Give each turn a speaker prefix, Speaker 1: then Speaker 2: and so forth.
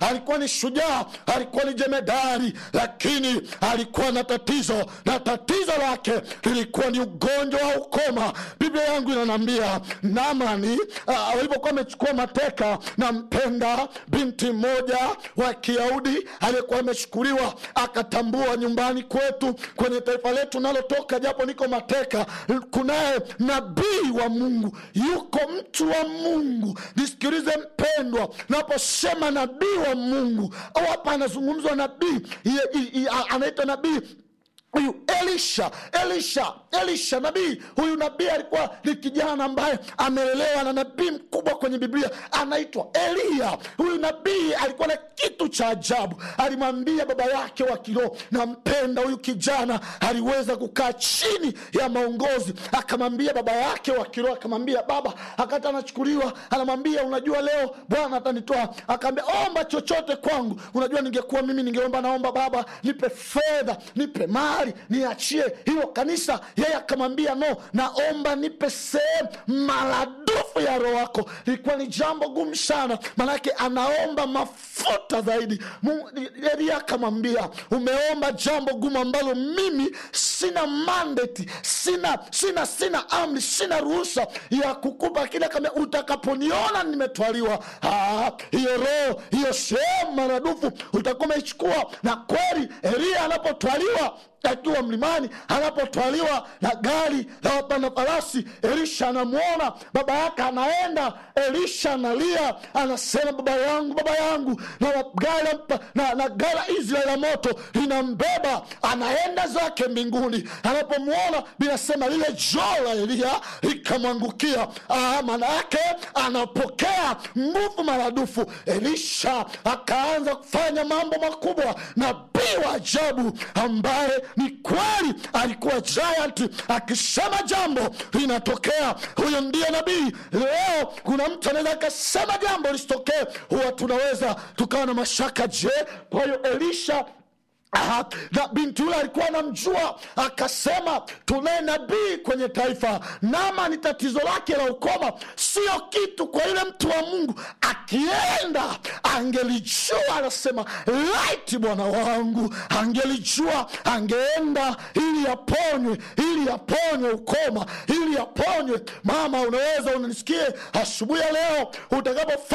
Speaker 1: alikuwa ni shujaa alikuwa ni jemedari lakini alikuwa na tatizo na tatizo lake lilikuwa ni ugonjwa wa ukoma biblia yangu inanaambia namani uh, walivyokuwa amechukua mateka na mpenda binti mmoja wa kiyahudi aliyekuwa amechukuliwa akatambua nyumbani kwetu kwenye taifa letu nalotoka japo niko mateka kunaye nabii wa mungu yuko mtu wa mungu nisikilize mpendwa naposema nabii wa mungu au hapa anazungumzwa nabii Ye- i- i- a- anaitwa nabii huyu elisha elisha elisha nabii huyu nabii alikuwa ni kijana ambaye amelelewa na nabii mkubwa kwenye biblia anaitwa eliya huyu nabii alikuwa na kitu cha ajabu alimwambia baba yake wa kiroho nampenda huyu kijana aliweza kukaa chini ya maongozi akamwambia baba yake wa kiroho akamwambia baba akati anachukuliwa anamwambia unajua leo bwana atanitoa akaambia omba chochote kwangu unajua ningekuwa mimi ningeomba naomba baba nipe fedha nipe mali niachie hilo kanisa yeye akamwambia no naomba nipe sehemu maradufu ya roho wako ilikuwa ni jambo gumu sana manake anaomba mafuta zaidi Mungu- elia akamwambia umeomba jambo gumu ambalo mimi sina mandate sina sina sina amri sina ruhusa ya kukupa kile kama utakaponiona nimetwaliwa ah, hiyo roho hiyo sehemu maradufu utakuwa umeichukua na kweli elia anapotwaliwa akiwa mlimani anapotwaliwa na gari la wapanda farasi elisha anamwona baba yake anaenda elisha analia anasema baba yangu baba yangu na gari la mpa- na, na gari la israeli la moto linambeba anaenda zake mbinguni anapomwona binasema lile joo la eliya likamwangukia Ah, maana yake anapokea nguvu maradufu elisha akaanza kufanya mambo makubwa nabii wa ajabu ambaye ni kweli alikuwa giant akisema jambo linatokea huyo ndiye nabii leo kuna mtu anaweza akasema jambo lisitokee huwa tunaweza tukawa na mashaka je kwa hiyo elisha Aha, na binti yule alikuwa anamjua akasema tunaye nabii kwenye taifa nama ni tatizo lake la ukoma sio kitu kwa yule mtu wa mungu akienda angelijua anasema laiti bwana wangu angelijua angeenda ili yaponywe ili yaponywe ukoma ili yaponywe mama unaweza unanisikie asubuhi ya leo utakapo